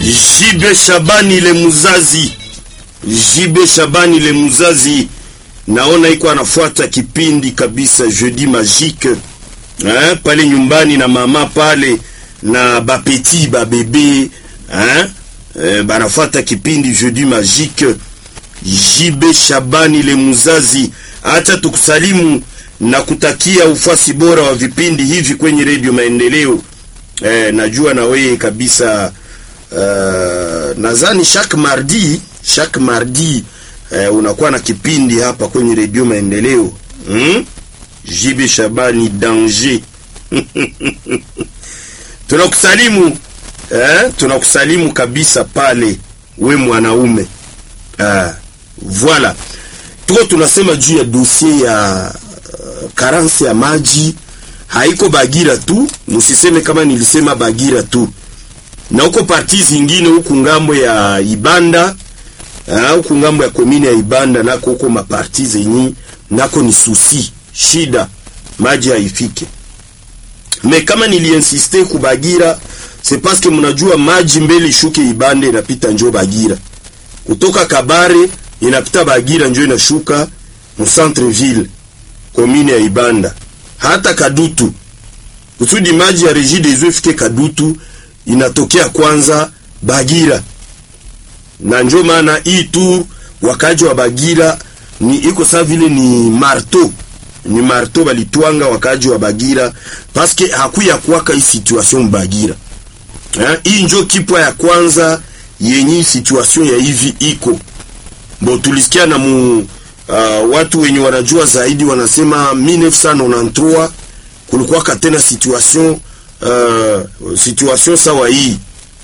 Jibe Shabani le muzazi, Jibe Shabani le muzazi, naona iko anafuata kipindi kabisa Jeudi Magique eh, pale nyumbani na mama pale na bapeti babebe eh, eh, banafuata kipindi Jeudi Magique. Jibe Shabani le muzazi, acha tukusalimu na kutakia ufasi bora wa vipindi hivi kwenye redio Maendeleo. Eh, najua na wewe kabisa uh, nadhani chaque mardi chaque mardi uh, unakuwa na kipindi hapa kwenye redio Maendeleo hmm? Jibe Shabani danger tunakusalimu eh, tunakusalimu kabisa pale we mwanaume uh, voilà tuko tunasema juu ya dossier ya uh, karansi ya maji haiko Bagira tu, msiseme kama nilisema Bagira tu, na huko parti zingine huku ngambo ya Ibanda huku ngambo ya komini ya Ibanda nako huko maparti zenyi nako ni susi shida, maji haifike. Me kama niliinsiste ku Bagira c'est parce que mnajua maji mbele ishuke Ibanda inapita njo Bagira, kutoka Kabare inapita Bagira njo inashuka mu centre ville komini ya Ibanda hata Kadutu kusudi maji ya Regie des Eaux ifike Kadutu inatokea kwanza Bagira, na njo maana hii tu wakaji wa Bagira ni iko saa vile ni marto ni marto balitwanga wakaji wa Bagira paske hakuya kuwaka hii situation Bagira. Hii njo kipwa ya kwanza yenye situation ya hivi iko bo, tulisikia na mu Uh, watu wenye wanajua zaidi wanasema 1993 kulikuwa katena situation uh, situation sawa hii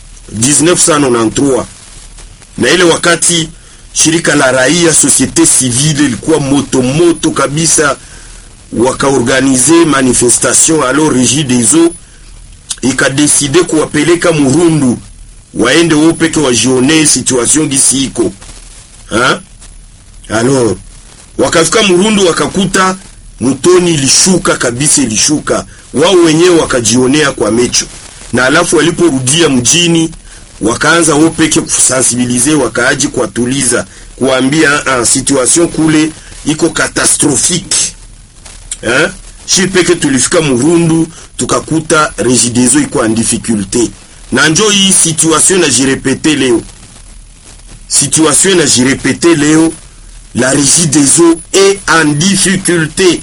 1993 na ile wakati shirika la raia societe civile ilikuwa moto moto kabisa, wakaorganize manifestation alors Regie des Eaux ikadeside kuwapeleka Murundu waende wao peke wajione situation gisi iko ha alors wakafika Murundu wakakuta mtoni ilishuka kabisa, ilishuka wao wenyewe wakajionea kwa mecho, na alafu waliporudia mjini wakaanza wao peke kusensibilize, wakaaji kuwatuliza, kuambia ah, situation kule iko catastrophique eh, shi peke tulifika Murundu tukakuta Regideso iko en difficulté, na njo hii situation na jirepete leo, situation na jirepete leo la Régie des eaux est en difficulté.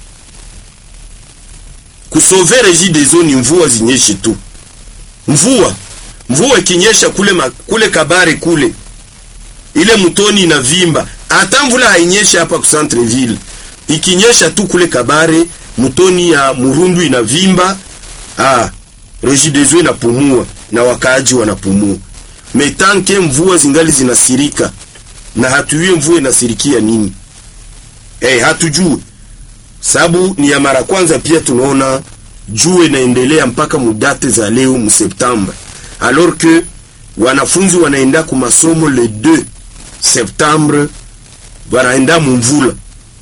Kusove Régie des eaux ni mvua zinyeshe tu, mvua mvua ikinyesha kule, ma, kule Kabare kule ile mtoni inavimba, hata mvula hainyeshe hapa ku centre ville, ikinyesha tu kule Kabare mtoni ya Murundu inavimba. Ah, Régie des eaux inapumua na wakaaji wanapumua, metanke mvua zingali zinasirika na hatujui mvua inasirikia nini. Eh, hatujui sababu ni ya mara kwanza. Pia tunaona jua inaendelea mpaka mudate za leo mu Septembre, alors que wanafunzi wanaenda ku masomo le 2 Septembre, wanaenda mumvula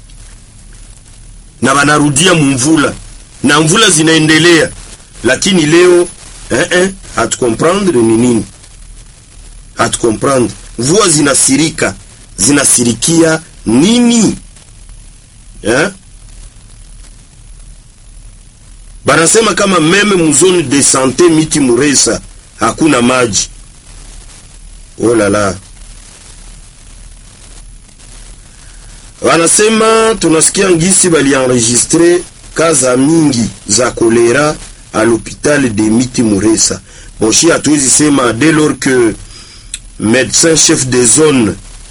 na wanarudia mumvula na mvula zinaendelea, lakini leo eh, eh, hatukomprendre ni nini, hatukomprendre mvua zinasirika zinasirikia nini eh? Banasema kama meme muzone de sante miti Muresa hakuna maji. Oh la la, wanasema tunasikia ngisi balienregistre kaza mingi za kolera a l'hôpital de miti Muresa. Boshi hatuwezi sema dès lors que médecin chef de zone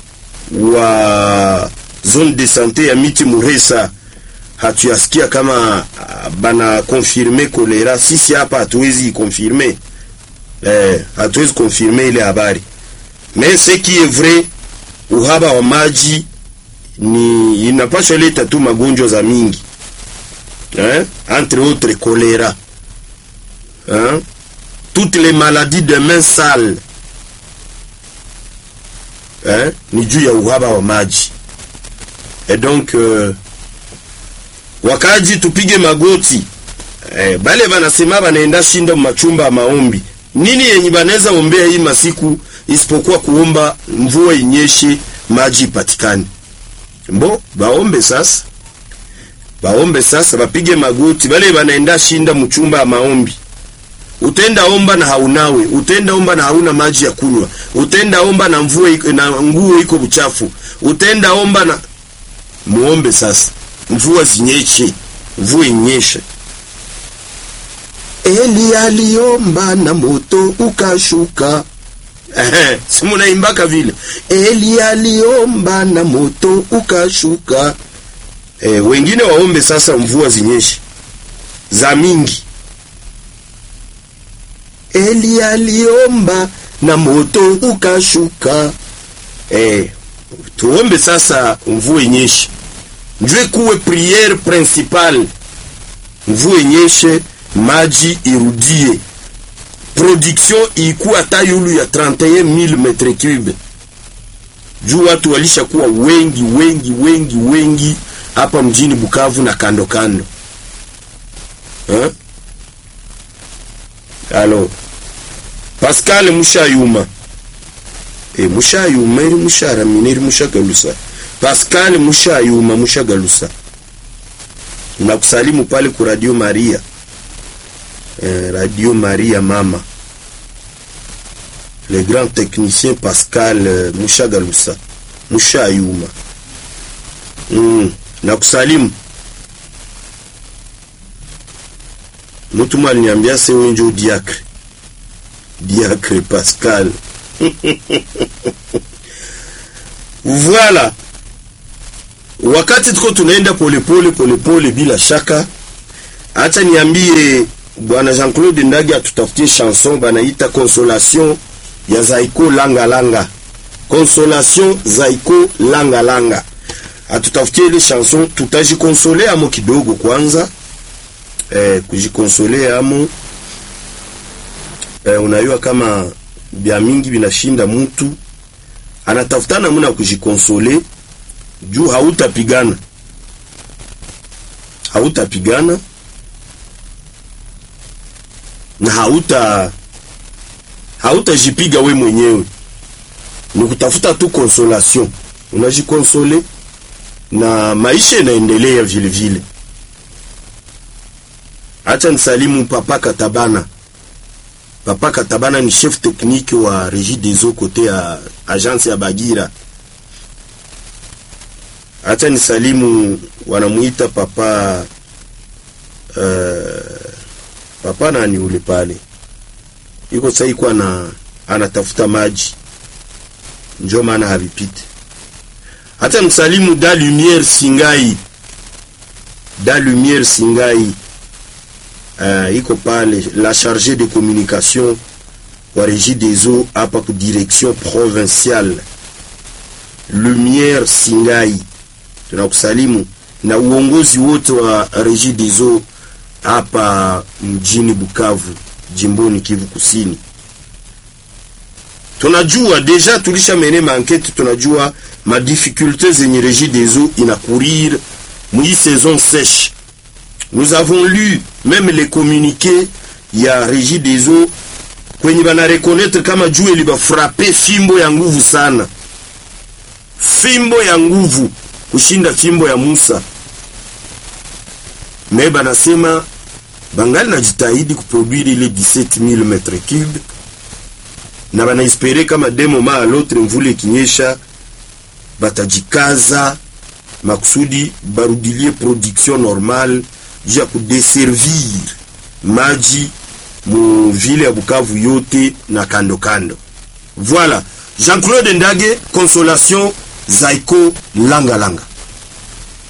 wa zone de santé ya miti Muresa hatuyasikia kama bana konfirme kolera. Sisi hapa hatuwezi konfirme eh, hatuwezi konfirme ile habari, mais ce qui est vrai, uhaba wa maji ni inapasha leta tu magonjwa za mingi eh, entre autres kolera hein? toutes les maladies de main sale Eh, ni juu ya uhaba wa maji et donc euh, wakaji tupige magoti eh, bale banasema banaenda shinda machumba ya maombi nini yenye banaweza ombea hii masiku isipokuwa kuomba mvua inyeshe maji ipatikane mbo baombe sasa baombe sasa bapige magoti bale banaenda shinda mchumba ya maombi utenda omba na haunawe utenda omba na hauna maji ya kunywa utenda omba na mvua iko- na nguo iko buchafu utenda omba na muombe sasa mvua zinyeshe mvua inyeshe Eli aliomba na moto ukashuka. Ehe, si munaimbaka vile. Eli aliomba na moto ukashuka. E, wengine waombe sasa mvua zinyeshe za mingi. Eli aliomba na moto ukashuka. E, tuombe sasa mvua inyeshe. Njue kuwe priere principale mvua inyeshe, maji irudie, production ikuwa hata yulu ya 31000 metre cube, juu watu walishakuwa wengi wengi wengi wengi hapa mjini Bukavu na kando kando eh? Alo Pascal Mushayuma e Mushayuma iri musharamina iri mushagalusa Pascal Mushayuma mushagalusa nakusalimu pale ku Radio Maria eh, Radio Maria mama le grand technicien Pascal eh, Mushagalusa Mushayuma mm, nakusalimu mtu mwa aliniambia se wenjo diacre diacre Pascal voilà wakati tuko tunaenda polepole polepole bila shaka acha niambie bwana Jean-Claude Ndagi atutafutie chanson banaita consolation ya Zaiko langa langa consolation Zaiko langa langa atutafutie ile chanson tutajikonsole amo kidogo kwanza eh, kujikonsole amo eh, unajua kama bya mingi binashinda mtu anatafuta namna ya kujikonsole juu hautapigana hautapigana na hauta hautajipiga we mwenyewe ni kutafuta tu consolation unajikonsole na maisha inaendelea vile vile acha nisalimu papa katabana papa katabana ni chef technique wa régie des eaux côté ya agence ya bagira acha nisalimu wanamuita papa uh, papa nani ule pale iko sasa iko na anatafuta maji njo maana havipiti acha msalimu da lumière singai da lumière singai uh, iko pale la chargée de communication wa régie des eaux hapa ku direction provinciale lumière singai tunakusalimu na uongozi wote wa Regie des Eaux hapa mjini Bukavu, jimboni Kivu Kusini. Tunajua deja tulisha mene maankete, tunajua madifikulte zenye Regie des Eaux inakurir mwi saison sèche. Nous avons lu même les communiqués ya Regie des Eaux kwenye bana reconnaître kama juu ilibafrape fimbo ya nguvu sana, fimbo ya nguvu kushinda fimbo ya Musa. Me banasema bangali najitahidi kuproduire ile 17000 metre cube na banaespere kama demo ma alotre mvule ikinyesha batajikaza makusudi barudilie production normale juu ya kudeservir maji mu vile ya Bukavu yote na kando kando. Voilà, Jean-Claude Ndage, Consolation Zaiko Langa Langa.